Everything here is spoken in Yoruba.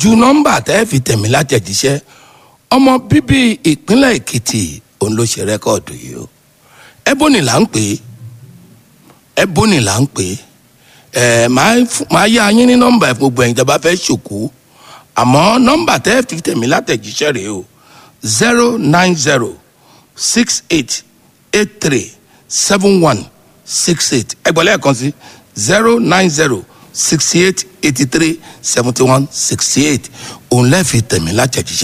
ju nọ́mbà tẹ́ fi tẹ̀mí látẹ̀jíṣẹ́ ọmọ bíbí ìpínlẹ̀ èkìtì òun ló ṣe rẹ́kọ̀dù yìí o ẹbóni là ń pè é ẹbóni là ń pè é ẹ máa yá yín ní nọ́mbà ẹ̀ gbogbo ẹ̀yin ìjọba fẹ́ ṣòkú àmọ́ nọ́mbà tẹ́ fi tẹ̀mí látẹ̀jíṣẹ́ rèé o zero nine zero six eight eight three seven one six eight ẹgbẹ́ lẹ́ẹ̀kan sí zero nine zero sixty eight eighty three seventy one sixty eight òun lẹ́ẹ̀fi tẹ̀mí látẹ̀jíṣẹ́.